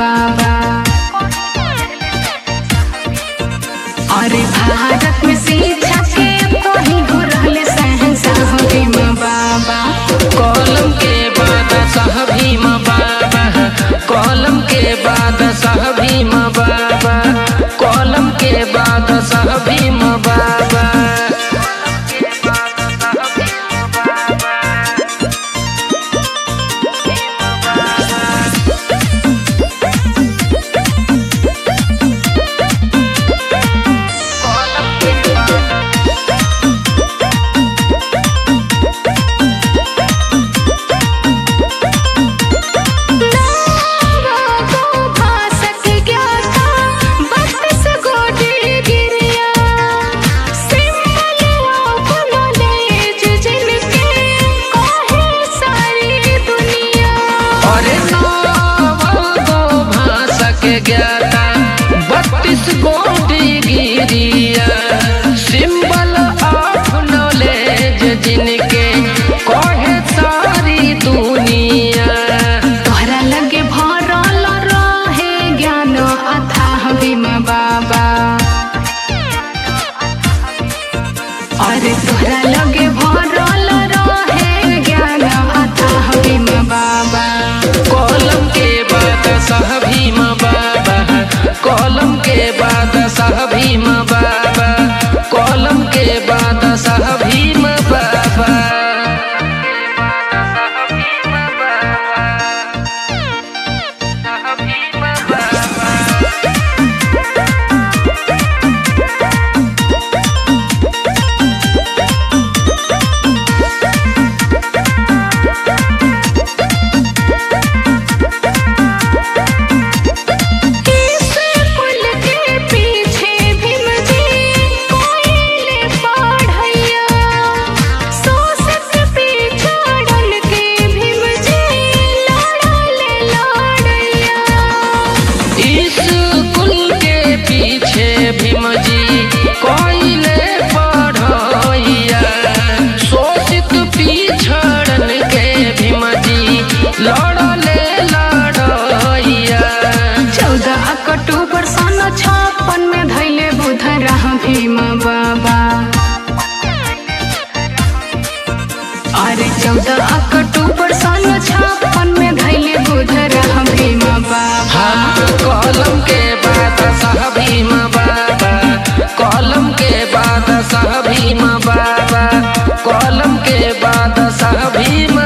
बाबा अरे भारत में शिक्षा के कहीं हो रहले शहंशाह भीम बाबा कलम के बाद सह भीम बाबा कलम के बाद सह भीम बाबा कलम के बाद सह भीम बाबा अरे नौ भाषा के ज्ञाता बत्तीस गोटी गिरिया सिंबल ऑफ नॉलेज जिनके कहे सारी दुनिया तोहरा लगे भरल रहे ज्ञान अथाह भीम बाबा अरे तोहरा लगे भरल रहे ज्ञान अथाह भीम बाबा कलम के बाद सह भीम बाबा कलम के बाद सह भीम बाबा कलम के बाद सह भीम बाबा पुल के पीछे भीम जी कोयले पढ़ैया सोसत पिछड़न के भीम जी लड़ले लड़ैया स्कूल के पीछे भीम जी कोयले पढ़ैया शोषित पिछड़न के भीम जी लड़ले लड़ैया चौदह अक्टूबर सन छप्पन में धैले बुध रह भीम बाबा अरे चौदह अक्टूबर सन छप्पन में धैले बुध रह भीम बाबा हाँ कलम के बाद सह भीम बाबा कलम के बाद सह भीम बाबा कलम के बाद सह भीम